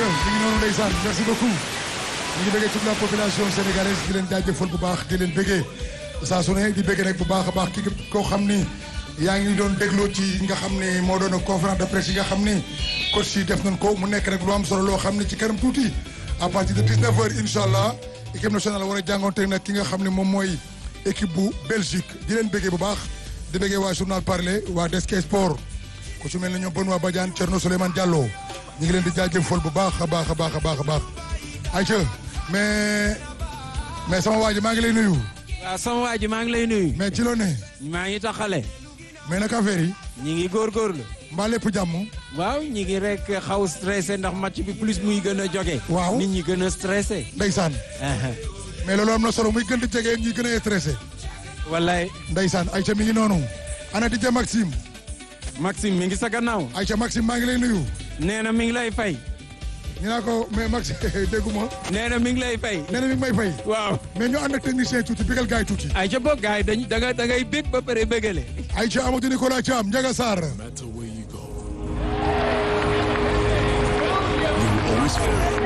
ayca mi ngi noonu ndeysaan merci beaucoup ñu ngi bëggee toute la population sénégalaise di leen jaajëfal bu baax di leen bëggee saa su ne di bëggee nag bu baax a baax ki koo xam ni yaa ngi doon dégloo ci nga xam ne moo doon conférence de presse yi nga xam ni coach yi def nañ ko mu nekk nag lu am solo loo xam ne ci kanam tuuti à partir de 19 heures incha allah équipe nationale war a jàngoonte nag ki nga xam ne moom mooy équipe bu Belgique di leen bëggee bu baax di bëggee waa journal parler waa Desk Sport ku ci mel ne ñoom Benoît Badiane Thierno Souleymane Diallo ñu ngi leen di jaajëfal bu baax a baax a baax a baax a baax ayca mais mais sama waa ji maa ngi lay nuyu. waaw sama waa ji maa ngi lay nuyu. mais ci loo ne. maa ngi taxale. mais naka affaire yi. ñi ngi góorgóorlu. mbaa lépp jàmm. waaw ñi ngi rek xaw stressé ndax match bi plus muy gën a jóge. waaw nit ñi gën a stressé. ndeysaan. mais loolu am na solo muy gën di jege ñi gën a stressé. wallaay. ndeysaan ayca mi ngi noonu. ana di ja Maxime. Maxime mi ngi sa gannaaw. ayca Maxime maa ngi lay nuyu. nee na mi ngi lay fay. ñu naa ko mais Maxime dégguma. nee na mi ngi lay fay. nee na mi ngi may fay. waaw. mais ñu ànd ak technicien tuuti bigal gaay tuuti. ayca boog gars yi dañ da nga da ngay bég ba pare bégale. ayca Amadou Nicolas Thiam Ndiaga Sarr. matter where you go, you will always find